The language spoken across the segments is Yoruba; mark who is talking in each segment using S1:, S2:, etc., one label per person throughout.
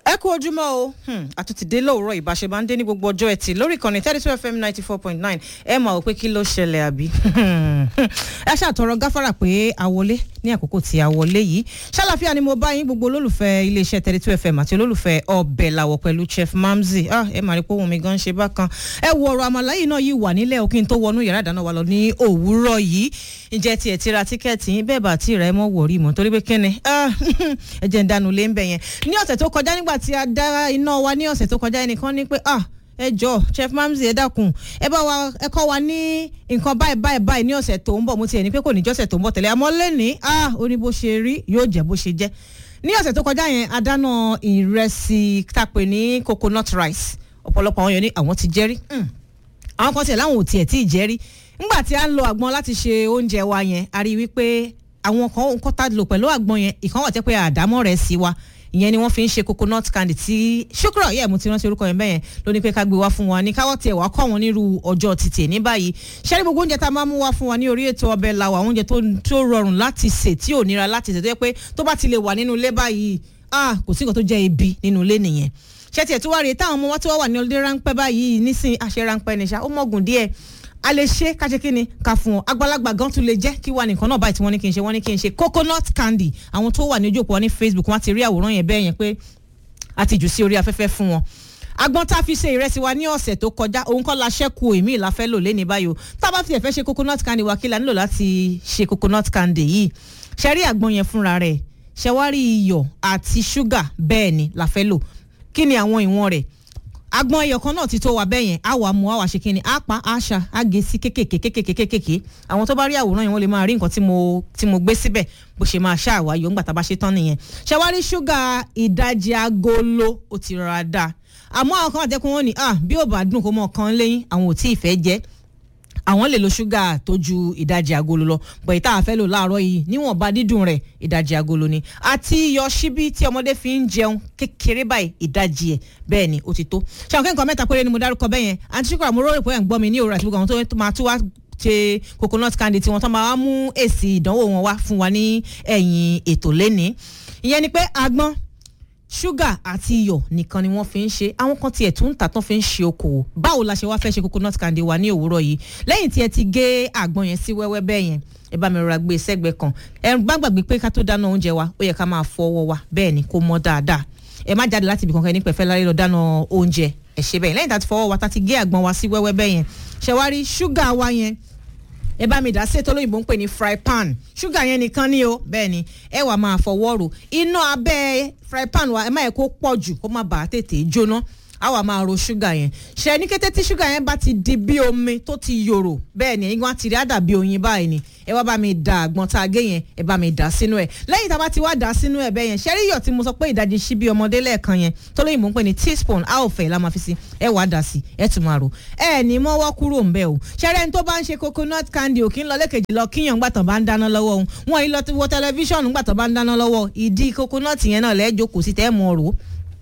S1: ẹ kú ojúmọ́ o àtúntìdé lówùúrọ̀ ìbáṣe máa ń dé ní gbogbo ọjọ́ ẹtì lórí ìkànnì thirty two fm ninety four point nine ẹ máa wò pé kí ló ṣẹlẹ̀ àbí. ẹ ṣàtọrọ gáfárà pé a wọlé ní àkókò tí a wọlé yìí ṣàlàfíà ni mo bá yín gbogbo olólùfẹ́ iléeṣẹ́ thirty two fm àti olólùfẹ́ ọbẹ̀ làwọ̀ pẹ̀lú chef mamzi ẹ máa rí pé ohun mi gan ṣe bákan ẹ wo ọ̀rọ̀ àmàlà yìí náà yìí wà nílẹ̀ òkín tó wọnú yàrá ìdáná wa lọ ní òwúrọ̀ yìí ǹjẹ́ tiẹ̀ ti ra tíkẹ́ẹ̀tì yín bẹ́ẹ̀ bá tí ì rẹ̀ mọ́ wọ̀rí mọ́ torí pé kíni ẹ jẹ́ ń dánu lé ń bẹ̀ yẹn ní ọ̀sẹ̀ tó kọjá nígbà tí a dá iná wa ní ọ̀sẹ̀ tó kọjá ẹnìkan ní pé ah ẹ jọ chef mamzi ẹ dákun ẹ bá wa ẹ kọ́ wa ní nǹkan báyìí báyìí báyìí ní ọ̀sẹ̀ tó ń bọ̀ mo tiẹ̀ ní pé kò ní jọ́sẹ̀ tó ń bọ̀ tẹ̀lé àmọ́ lẹ́nìí ah ó ní bó ṣe rí yóò jẹ́ bó ṣe jẹ́ ní ọ̀sẹ̀ tó kọjá yẹn a dáná ìrẹsì tàpé ní coconut rice ọ̀pọ̀lọpọ̀ àwọn yẹn ní àwọn ti jẹ́rí àwọn kan tiẹ̀ láwọn ò tiẹ̀ tí ì jẹ́rí ńgbà tí a ń lo àgbọn láti ṣe oúnjẹ wa yẹn a rí i wípé àwọn kan nǹkan tá a lò pẹ̀lú àgbọn yẹn ìkan wà tẹ́ pé àdámọ́ rẹ̀ sí wa ìyẹn ni wọ́n fi ń ṣe coconut candy tí ṣúkúrọ̀ yẹ mo ti rántí orúkọ yẹn bẹ́yẹn ló ní pé ká gbé wá fún wa ní káwọ́ tiẹ̀ wá kọ́ wọn nírú ọjọ́ títì ní báyìí ṣẹ́rí gbogbo oúnjẹ tá a máa mú wá fún wa ní orí ètò ọbẹ̀ làwà oúnjẹ tó rọrùn láti sè tí ò nira láti sè tó yẹ pé tó bá ti lè wà nínú ilé báyìí ah kò sí nǹkan tó jẹ́ ibi nínú ilé nìyẹn ṣé tiẹ̀ tó wá rèé táwọn ọmọ wa tó wà ní ọlọ́dẹ ráńpẹ́ báyìí nísìnyí àṣẹ ráńpẹ́ nìṣá ó mọ̀gùn díẹ̀ a lè ṣe ká ṣe kí ni ká fún ọ àgbàlagbà gan tún lè jẹ kí wà nìkan náà báyìí tí wọ́n ní kí n ṣe wọ́n ní kí n ṣe coconut candy àwọn tó wà ní ojú òpó wọn ní facebook wọ́n ti rí àwòrán yẹn bẹ́ẹ̀ yẹn pé a ti jù sí orí afẹ́fẹ́ fún wọn agbọ́n tá a fi ṣe ìrẹsì wa ní ọ̀sẹ̀ tó kọjá òun kọ́ la ṣẹ́kù èmi ìlà fẹ́ lò lẹ́ni báyìí o tá a bá fi ẹ̀fẹ́ ṣe coconut candy wa kí la nílò láti ṣe coconut candy yìí ṣẹ́rí àgbọn yẹn fúnra rẹ̀ ṣẹ́wárí iyọ̀ àti ṣúgà bẹ́ẹ̀ ni la fẹ́ lò kí ni àwọn ìwọ̀n rẹ̀ agbọn ẹyọ kan náà ti tó wa bẹ́ẹ̀ yẹn á wà mú á wà ṣe kí ni á pa á ṣa á gé sí kékèké kékèké kékèké àwọn tó bá rí àwòrán yẹn wọ́n lè máa rí nǹkan tí mo tí mo gbé síbẹ̀ bó ṣe máa ṣá àwáyọ ńgbà tá a bá ṣe tán nìyẹn ṣàwárí ṣúgà ìdajì agolo ó ti rọra dà àmọ́ àwọn kan àtẹ́kùn wọn ni ah bí ò bá dùn kó mọ̀ kan lẹ́yìn àwọn ò tí ì fẹ́ jẹ́ àwọn lè lo ṣúgà tó ju ìdajì agolo lọ bọ̀ ìta àfẹ́ lò láàárọ̀ yìí níwọ̀nba dídùn rẹ̀ ìdajì agolo ni àti iyọ̀ ṣíbí tí ọmọdé fi ń jẹun kékeré báyìí ìdajì ẹ̀ bẹ́ẹ̀ ni ó ti tó ṣàwọn kẹ́kọ̀ọ́ mẹ́ta péré ni mo dárúkọ bẹ́ẹ̀ yẹn àti ṣúkọ̀ àmúrò rẹ̀ pé ẹ̀ ń gbọ́ mi ní òwúrọ̀ àti gbogbo àwọn tó máa tún wá ṣe coconut candy tí wọ́n tán máa mú èsì ìdánwò wọn wá fún wa ní ẹ̀yìn ètò lẹ́ni ìyẹn ni pé agbọ́n ṣúgà àti iyọ̀ nìkan ni wọ́n fi ń ṣe àwọn kan tiẹ̀ tún ń tà tán fi ń ṣe okòwò báwo la ṣe wá fẹ́ ṣe coconut candy wa ní òwúrọ̀ yìí lẹ́yìn tí ẹ ti gé àgbọn yẹn sí wẹ́wẹ́ bẹ́ẹ̀ yẹn ẹ bá mi rọra gbé sẹ́gbẹ̀ẹ́ kan ẹ bá gbàgbé pé ká tó dáná oúnjẹ wa ó yẹ ká máa fọ ọwọ́ wa bẹ́ẹ̀ ni kó mọ́ dáadáa ẹ má jáde láti ibì kankan ní pẹ̀fẹ́ lárí lọ dáná oúnjẹ ẹ ṣe bẹ́ẹ̀ lẹ́yìn tá a ti fọwọ́ wa tá a ti gé àgbọn wa sí wẹ́wẹ́ bẹ́ẹ̀ yẹn ṣẹ̀wárí ṣúgà wa yẹn ẹ bá mi dá sí ètò olóyìnbó ń pè ní fry pan ṣúgà yẹn nìkan ni o bẹ́ẹ̀ ni ẹ wà máa fọwọ́ rò iná abẹ́ fry pan wa ẹ má yẹ kó pọ̀ jù kó má bàa tètè jóná a wà máa ro ṣúgà yẹn ṣe ní kété tí ṣúgà yẹn bá ti di bí omi tó ti yòrò bẹ́ẹ̀ ni ẹ̀yin wá ti rí àdàbí oyin báyìí ni ẹ wá bá mi da àgbọn tá a gé yẹn ẹ bá mi dà sínú ẹ lẹ́yìn tá a bá ti wá dà sínú ẹ bẹ́ẹ̀ yẹn ṣẹ́rí iyọ̀ tí mo sọ pé ìdajì ṣíbí ọmọdé lẹ́ẹ̀kan yẹn tó lóyìnbó ń pè ní teaspoon a ò fẹ́ la máa fi sí ẹ wàá dà sí ẹ tún máa rò ẹ ní mọ́wọ́ kúrò ńbẹ́ o ṣẹ́rẹ́ ní tó bá ń ṣe coconut candy òkín lọ lẹ́kẹ̀jì lọ kíyàn ńgbà tán bá ń dáná lọ́wọ́ òun wọn yìí lọ wo tẹlifíṣọ̀nù ńgbà tán bá ń dáná lọ́wọ́ ìdí coconut yẹn náà lẹ́ẹ̀jọ́ kò sí tẹ́ mọ́ rò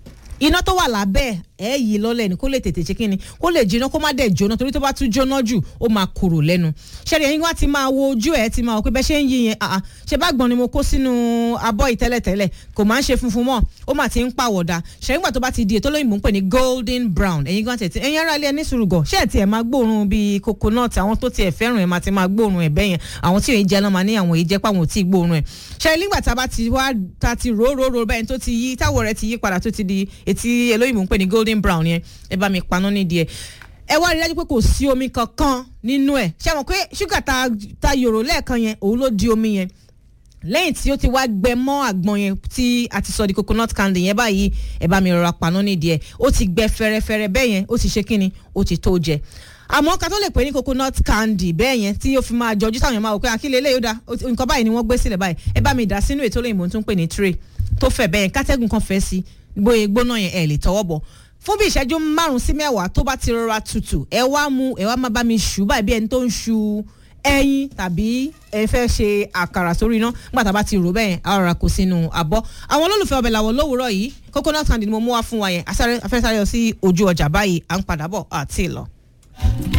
S1: iná tó wà lábẹ́ ẹ yìí lọ́lẹ̀ ni kó lè tètè ṣe kí ni kó lè jiná kó má dẹ̀ jóná torí tó bá tún jóná jù ó máa korò lẹ́nu ṣẹ́ni ẹ̀yin wá ti máa wo ojú ẹ̀ ti máa wọ pé bẹ́ẹ̀ ṣe ń yí yẹn àà ṣe bá gbọ́n ni mo kó sínú abọ́ yìí tẹ́lẹ̀tẹ́lẹ̀ kò máa ń ṣe funfun mọ́ ó máa ti ń pàwọ̀dà ṣẹ́yìn gbà tó bá ti di ètò lóyìnbó ń pè ní golden brown ẹ̀yin gan tẹ̀tí ẹ̀yin ará ilé ẹni sùrùgọ̀ ṣé ẹ̀ tiẹ̀ máa gbóòórùn bíi coconut àwọn tó tiẹ̀ fẹ́ràn ẹ̀ máa ti máa gbóòórùn ẹ̀ bẹ́yẹn àwọn tí òun jẹ́ náà máa ní àwọn èyí jẹ́ pàwọn ò tí ì gbóòórùn ẹ̀ ṣẹ́yìn nígbà tá a bá ti wá ta ti rò rò rò bẹ́ẹ̀ tó ti yí táwọ̀ rẹ̀ ti yí padà tó ti di etí olóyìnbó ń pè ní golden brown yẹn ẹ bá mi paná nídìí ẹ ẹ wá rí dájú pé kò sí omi kankan nínú ẹ ṣé mọ̀ pé ṣúgà ta ta yòrò lẹ́ẹ̀kan yẹn òun ló di omi yẹn lẹ́yìn tí ó ti wá gbẹ mọ́ àgbọn yẹn tí a ti sọ di coconut candy yẹn báyìí ẹ bá mi rọra paná nídìí ẹ ó ti gbẹ fẹrẹfẹrẹ bẹ́ẹ̀ yẹn ó ti ṣe kíni ó ti tó jẹ àmọ́ ká tó lè pè ní coconut candy bẹ́ẹ̀ yẹn tí ó fi máa jọjú táwọn èèyàn máa wò pé àkílẹ̀ eléyìí ó da nǹkan báyìí ni wọ́n gbé sílẹ̀ báyìí ẹ bá mi dà sínú ètò olóyìnbó tó ń pè ní tray tó fẹ̀ bẹ́ẹ̀ yẹn kátẹ́gùn kan fẹ́ sí bóyá gbóná yẹn ẹ̀ lè tọwọ́ bọ̀ fún bí ìṣẹ́jú márùn-ún sí mẹ́wàá tó bá ti rọra tutù ẹ wá mú ẹ wá má bá mi ṣù báyìí bí ẹni tó ń ṣu ẹyin tàbí ẹ fẹ́ ṣe àkàrà sórí iná nígbà tá a bá ti rò bẹ́ẹ̀ á rọra kó sínú àbọ̀ àwọn olólùfẹ́ ọbẹ̀ làwọn lówùúrọ̀ yìí coconut candy ni mo mú wá fún wa yẹn afẹ́sáré lọ sí ojú ọjà báyìí à ń padà bọ̀ àti ìlọ.